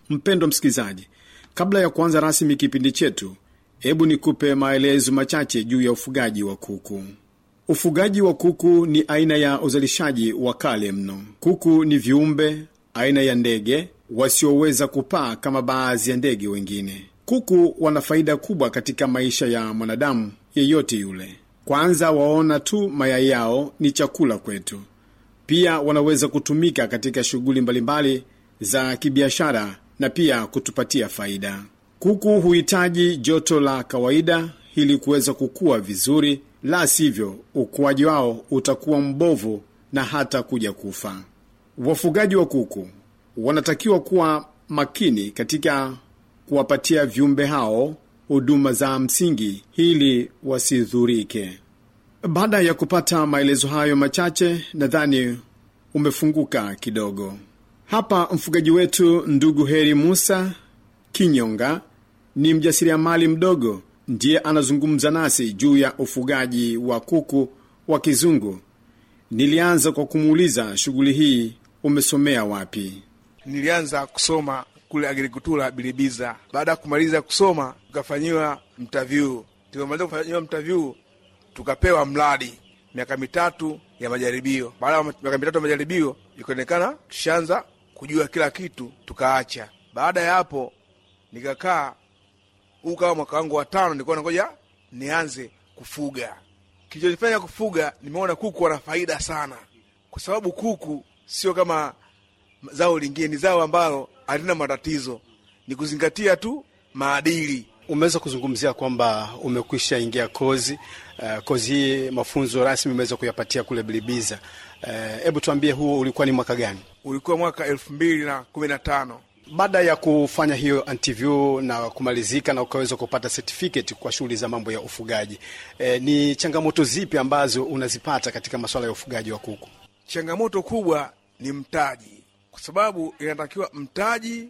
Mpendwa msikilizaji, kabla ya kuanza rasmi kipindi chetu, hebu nikupe maelezo machache juu ya ufugaji wa kuku. Ufugaji wa kuku ni aina ya uzalishaji wa kale mno. Kuku ni viumbe aina ya ndege wasioweza kupaa kama baadhi ya ndege wengine. Kuku wana faida kubwa katika maisha ya mwanadamu yeyote yule. Kwanza, waona tu mayai yao ni chakula kwetu. Pia wanaweza kutumika katika shughuli mbalimbali za kibiashara na pia kutupatia faida. Kuku huhitaji joto la kawaida ili kuweza kukua vizuri, la sivyo ukuaji wao utakuwa mbovu na hata kuja kufa. Wafugaji wa kuku wanatakiwa kuwa makini katika kuwapatia viumbe hao huduma za msingi ili wasidhurike. Baada ya kupata maelezo hayo machache, nadhani umefunguka kidogo. Hapa mfugaji wetu ndugu Heri Musa Kinyonga ni mjasiriamali mdogo, ndiye anazungumza nasi juu ya ufugaji wa kuku wa kizungu. Nilianza kwa kumuuliza shughuli hii umesomea wapi? Nilianza kusoma kule agrikultura Bilibiza. Baada ya kumaliza kusoma, tukafanyiwa mtavyu. Tulipomaliza kufanyiwa mtavyu, tukapewa mradi miaka mitatu ya majaribio. Baada ya miaka mitatu ya majaribio, ikaonekana tushaanza kujua kila kitu, tukaacha. Baada ya hapo, nikakaa huu kama mwaka wangu wa tano, nilikuwa nangoja nianze kufuga. Kilichonifanya kufuga, nimeona kuku wana faida sana, kwa sababu kuku sio kama zao lingine, ni zao ambalo halina matatizo, ni kuzingatia tu maadili. Umeweza kuzungumzia kwamba umekwisha ingia kozi uh, kozi hii mafunzo rasmi umeweza kuyapatia kule Bilibiza. Hebu uh, tuambie huo ulikuwa ni mwaka gani? Ulikuwa mwaka elfu mbili na kumi na tano. Baada ya kufanya hiyo interview na kumalizika na ukaweza kupata certificate kwa shughuli za mambo ya ufugaji, e, ni changamoto zipi ambazo unazipata katika masuala ya ufugaji wa kuku? Changamoto kubwa ni mtaji, kwa sababu inatakiwa mtaji,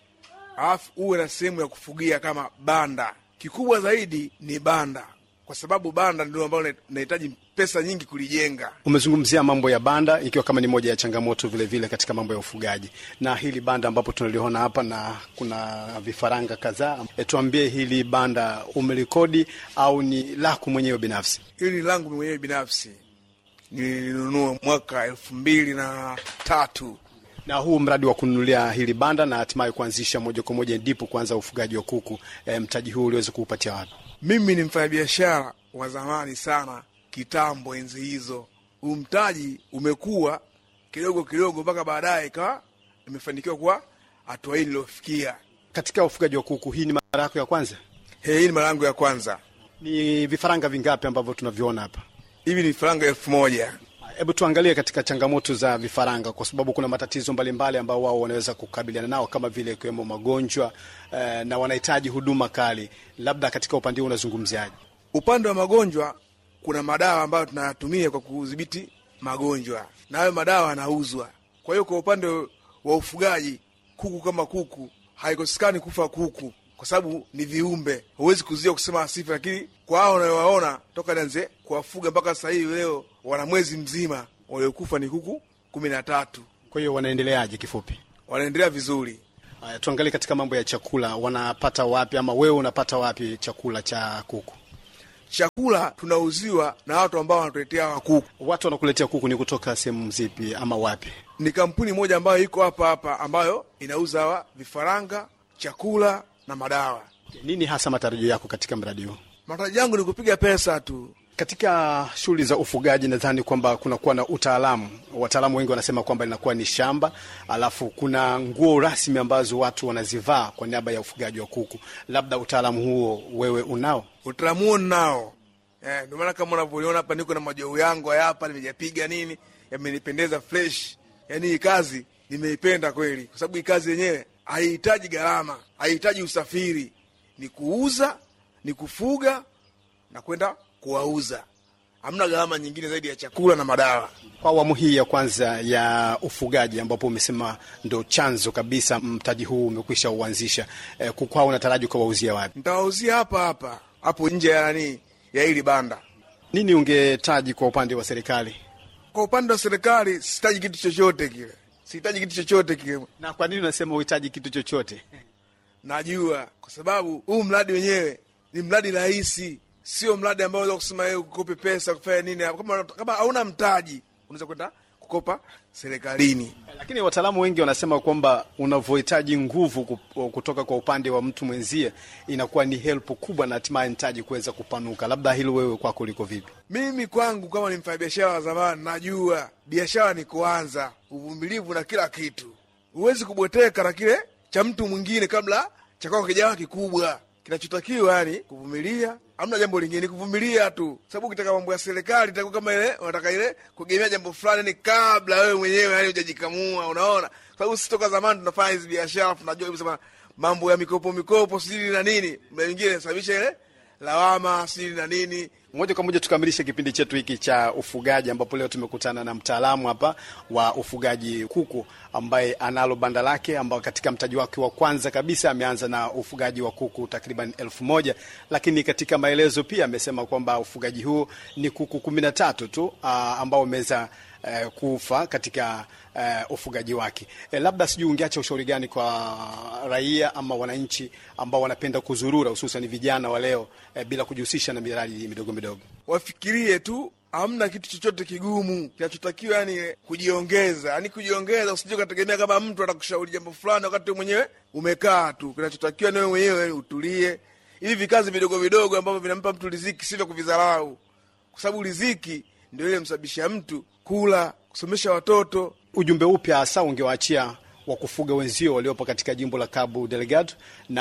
alafu uwe na sehemu ya kufugia kama banda. Kikubwa zaidi ni banda, kwa sababu banda ndio ambalo inahitaji pesa nyingi kulijenga. Umezungumzia mambo ya banda ikiwa kama ni moja ya changamoto vile vile katika mambo ya ufugaji, na hili banda ambapo tunaliona hapa na kuna vifaranga kadhaa. E, tuambie hili banda umelikodi au ni lako mwenyewe binafsi? Hili ni langu mwenyewe binafsi, nilinunua mwaka elfu mbili na tatu na huu mradi wa kununulia hili banda na hatimaye kuanzisha moja kwa moja ndipo kuanza ufugaji wa kuku, e, mtaji huu uliweza kuupatia wapi? Mimi ni mfanyabiashara wa zamani sana, kitambo, enzi hizo. Huu mtaji umekuwa kidogo kidogo mpaka baadaye ikawa imefanikiwa kuwa hatua hii niliofikia. Katika ufugaji wa kuku, hii ni mara yako ya kwanza? He, hii ni mara yangu ya kwanza. Ni vifaranga vingapi ambavyo tunaviona hapa? Hivi ni vifaranga elfu moja. Hebu tuangalie katika changamoto za vifaranga, kwa sababu kuna matatizo mbalimbali ambao wao wanaweza kukabiliana nao kama vile ikiwemo magonjwa eh, na wanahitaji huduma kali. Labda katika upande huu unazungumziaje? Upande wa magonjwa, kuna madawa ambayo tunayatumia kwa kudhibiti magonjwa, na hayo madawa yanauzwa. Kwa hiyo kwa upande wa ufugaji, kuku kama kuku, haikosekani kufa kuku kwa sababu ni viumbe, huwezi kuzuia kusema asife, lakini kwa hao unayowaona toka nianze kuwafuga mpaka sasa hivi leo wana mwezi mzima, waliokufa ni kuku kumi na tatu. Kwa hiyo wanaendeleaje? Kifupi, wanaendelea vizuri. Haya, tuangalie katika mambo ya chakula, wanapata wapi ama wewe unapata wapi chakula cha kuku? Chakula tunauziwa na watu ambao wanatuletea hawa kuku. Watu wanakuletea kuku ni kutoka sehemu zipi ama wapi? Ni kampuni moja ambayo iko hapa hapa ambayo inauza hawa vifaranga, chakula na madawa. Nini hasa matarajio yako katika mradi huu? Matarajio yangu ni kupiga pesa tu. Katika shughuli za ufugaji, nadhani kwamba kunakuwa na utaalamu. Wataalamu wengi wanasema kwamba linakuwa ni shamba, alafu kuna nguo rasmi ambazo watu wanazivaa kwa niaba ya ufugaji wa kuku. Labda utaalamu huo wewe unao? Utaalamu huo ninao, eh, ndio maana kama unavyoniona hapa, niko na majou yangu haya hapa, nimejapiga nini, yamenipendeza fresh. Yani hii kazi nimeipenda kweli, kwa sababu hii kazi yenyewe haihitaji gharama, haihitaji usafiri, ni kuuza, ni kufuga na kwenda kuwauza. Hamna gharama nyingine zaidi ya chakula na madawa. Kwa awamu hii ya kwanza ya ufugaji, ambapo umesema ndo chanzo kabisa, mtaji huu umekwisha uanzisha, e, kukwao unataraji ukawauzia wapi? Nitawauzia hapa hapa hapo nje ya nani ya hili banda. Nini ungetaji kwa upande wa serikali? Kwa upande wa serikali sitaji kitu chochote kile, sihitaji kitu chochote kile. Na kwa nini unasema uhitaji kitu chochote? Najua kwa sababu huu mradi wenyewe ni mradi rahisi, sio mradi ambao unaweza kusema wewe ukope pesa kufanya nini. Kama kama hauna mtaji, unaweza kwenda kukopa serikalini. Lakini wataalamu wengi wanasema kwamba unavyohitaji nguvu ku- kutoka kwa upande wa mtu mwenzie inakuwa ni help kubwa na hatimaye mtaji kuweza kupanuka. Labda hilo wewe kwako liko vipi? Mimi kwangu kama ni mfanyabiashara wa zamani, najua biashara ni kuanza, uvumilivu na kila kitu. Huwezi kubweteka na kile cha mtu mwingine kabla cha kwako kijawa kikubwa. Kinachotakiwa yani kuvumilia, hamna jambo lingine, ni kuvumilia tu, sababu ukitaka mambo ya serikali itakuwa kama ile unataka ile kugemea jambo fulani, ni kabla wewe mwenyewe yani hujajikamua. Unaona, sababu sisi toka zamani tunafanya hizi biashara, tunajua kabisa mambo ya mikopo mikopo, sijui na nini, mda mwingine inasababisha ile lawama, sijui na nini Moja kwa moja tukamilishe kipindi chetu hiki cha ufugaji, ambapo leo tumekutana na mtaalamu hapa wa ufugaji kuku ambaye analo banda lake, ambao katika mtaji wake wa kwanza kabisa ameanza na ufugaji wa kuku takriban elfu moja lakini katika maelezo pia amesema kwamba ufugaji huu ni kuku kumi na tatu tu aa, ambao wameweza eh, kufa katika eh, ufugaji wake. Eh, labda sijui ungeacha ushauri gani kwa raia ama wananchi ambao wanapenda kuzurura, hususan vijana wa leo eh, bila kujihusisha na miradi midogo midogo? wafikirie tu, hamna kitu chochote kigumu. Kinachotakiwa yani kujiongeza, yani kujiongeza. Usije ukategemea kama mtu atakushauri jambo fulani wakati wewe mwenyewe umekaa tu. Kinachotakiwa ni wewe mwenyewe yani utulie. Hivi vikazi vidogo vidogo ambavyo vinampa mtu riziki sivyo kuvidharau, kwa sababu riziki ndio ile msababisha mtu kula, kusomesha watoto. Ujumbe upya hasa ungewaachia wa kufuga wenzio waliopo katika jimbo la Cabo Delgado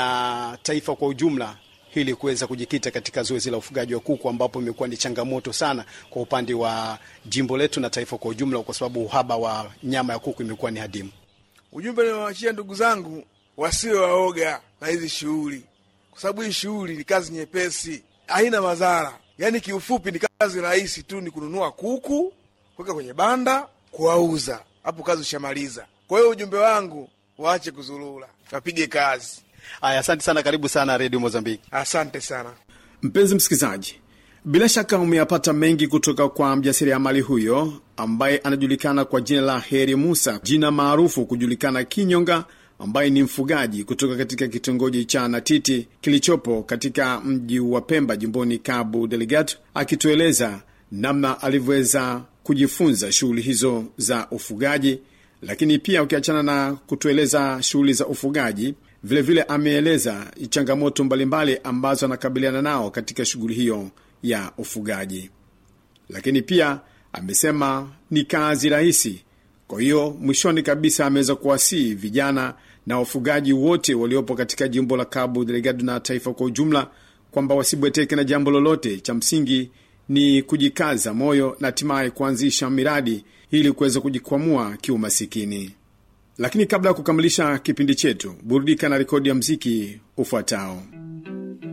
na taifa kwa ujumla ili kuweza kujikita katika zoezi la ufugaji wa kuku ambapo imekuwa ni changamoto sana kwa upande wa jimbo letu na taifa kwa ujumla, kwa sababu uhaba wa nyama ya kuku imekuwa ni hadimu. Ujumbe niwaachia ndugu zangu, wasiwe waoga na hizi shughuli, kwa sababu hii shughuli ni kazi nyepesi, haina madhara. Yaani kiufupi ni kazi rahisi tu, ni kununua kuku, kuweka kwenye banda, kuwauza, hapo kazi ushamaliza. Kwa hiyo ujumbe wangu, waache kuzurura, wapige kazi. Aya, asante sana, karibu sana Redio Mozambiki. Asante sana. Mpenzi msikilizaji, bila shaka umeyapata mengi kutoka kwa mjasiriamali huyo ambaye anajulikana kwa jina la Heri Musa, jina maarufu kujulikana Kinyonga, ambaye ni mfugaji kutoka katika kitongoji cha Natiti kilichopo katika mji wa Pemba, jimboni Cabo Delgado, akitueleza namna alivyoweza kujifunza shughuli hizo za ufugaji. Lakini pia ukiachana na kutueleza shughuli za ufugaji, vilevile ameeleza changamoto mbalimbali ambazo anakabiliana nao katika shughuli hiyo ya ufugaji. Lakini pia amesema ni kazi rahisi. Kwa hiyo mwishoni kabisa ameweza kuwasihi vijana na wafugaji wote waliopo katika jimbo la Cabo Delgado na taifa kwa ujumla kwamba wasibweteke na jambo lolote. Cha msingi ni kujikaza moyo na hatimaye kuanzisha miradi ili kuweza kujikwamua kiumasikini. Lakini kabla ya kukamilisha kipindi chetu, burudika na rekodi ya mziki ufuatao.